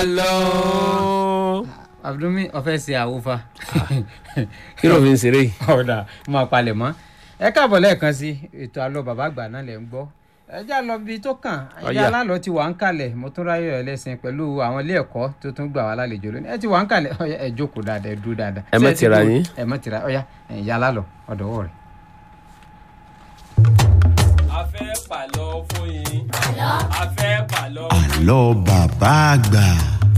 àlọ́. abdulmi ọ̀fẹ́ ṣe àwòfà kí ló fi ń ṣeré yìí. ọ̀dà máa palẹ̀ mọ́ ẹ káàbọ̀ lẹ́ẹ̀kan sí ètò àlọ́ bàbá àgbà náà lẹ̀ ń gbọ́ ẹ já lọ bí tó kàn ẹjẹ Ọ̀yá. alálọ́ ti wà ń kalẹ̀ mo tún ráyọ̀ ẹlẹ́sìn pẹ̀lú àwọn ilé ẹ̀kọ́ tó tún gbà wá lálejò lónìí ẹ ti wà ń kalẹ̀ ọ̀yá ẹ jókòó dáadáa ẹ dúró dáadáa Ẹ má Ṣé ti tira dúró? yín. ẹ má tira ọ̀yá ẹ yá alálọ́ ọ̀dọ̀wọ́ rẹ̀. a fẹ́ pàlọ́ fún yín. a fẹ́ pàlọ́. àlọ́ bàbá àgbà.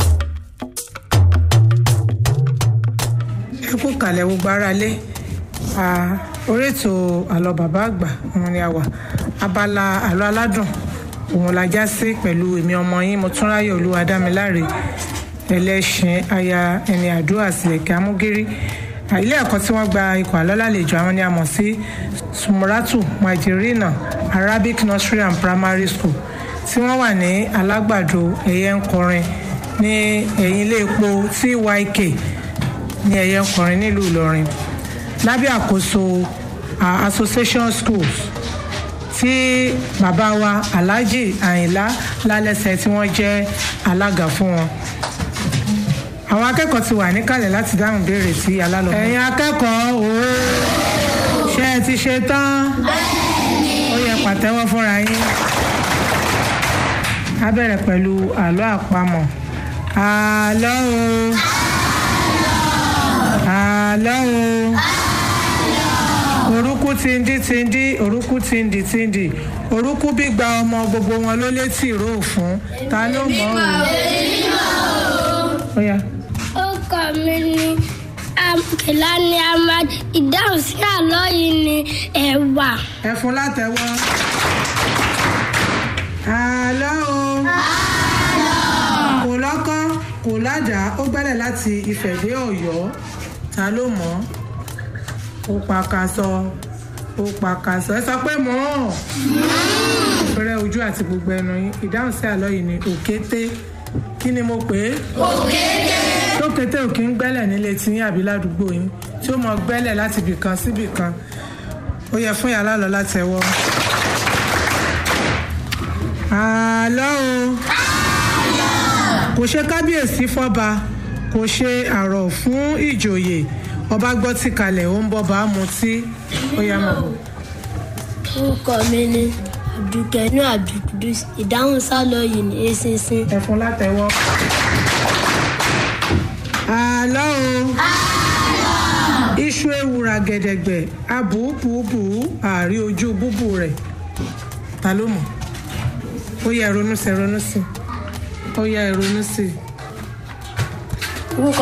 ẹ kú kalẹ̀ gbogbo ara lé Ah, orí ètò àlọ́ bàbá àgbà òun ni a wà abala àlọ́ aládùn òun la já sí pẹ̀lú èmi ọmọ yín mọ́túnráyọ̀ olúwadámiláre ẹlẹ́ṣin aya ẹni àdúrà sílẹ̀kẹ́ amúgírí Ah, ilé ẹ̀kọ́ tí wọ́n gba ikọ̀ àlọ́ lálejò àwọn ni a mọ̀ sí sumuratu majirina arabic nursery and primary school tí wọ́n wà ní alágbàdo ẹ̀yẹ ń kọrin ní ẹ̀yìn ilé epo tyk ní ẹ̀yẹ ń kọrin nílùú ìlọrin lábẹ́ àkóso ah, association schools tí bàbá wa alhaji àyìnlá lálẹ́sẹ̀ tí wọ́n jẹ́ alága fún wọn àwọn akẹ́kọ̀ọ́ ti wà níkàlẹ̀ láti dáhùn béèrè sí alálọ́. ẹ̀yin akẹ́kọ̀ọ́ òó ṣé ẹ ti ṣe tán ó yẹ pàtẹ́wọ́ fúnra yín a bẹ̀rẹ̀ pẹ̀lú àlọ́ àpamọ̀ àlọ́ o àlọ́ o orúkú tindi tindi orúkú tindi tindi orúkú bí gba ọmọ gbogbo wọn ló létí ìró òfun ta ló mọ̀ ọ́ o. Ó yá. orúkọ mi ni kìláni ahmad ìdáhùn sí àlọ́ yìí ni ẹ̀wà. ẹ fún látẹ̀wọ́. àlọ́ o. kò lọ́kọ́ kò ládàá ó gbẹ́lẹ̀ láti Ifẹ̀ dé Ọ̀yọ́ ta ló mọ̀ ọ́ ó pakasọ ó pakasọ ẹ sọ pé mọ̀ ọ́ fẹ́rẹ́ ojú àti gbogbo ẹnu yín ìdáhùn sí àlọ́ yìí ni òkété kí ni mo pè é tókété ò kí ń gbẹ́lẹ̀ nílé tiyín àbí ládùúgbò yín tí ó mọ gbẹ́lẹ̀ láti ibì kan síbì kan ó yẹ fún yàrá lọ láti ẹwọ́. àlọ́ o kò ṣe kábíyèsí fọ́ba kò ṣe àrọ̀ fún ìjòyè ọba gbọ́ tí kalẹ̀ ó ń bọ́ bá mutí ó yẹ mọ̀ bọ̀. orúkọ mi ni abdulkenu abdulkudus ìdáhùn sálọ yìí ni eṣinṣin. ẹ̀fún látẹ̀wọ́. àlọ́ o iṣu ewùrà gẹ̀dẹ̀gbẹ̀ abùbùbù àárí ojú búbù rẹ̀ ta ló mọ̀ ó yẹ ronú sí ronú sí ó yẹ ronú sí. orúkọ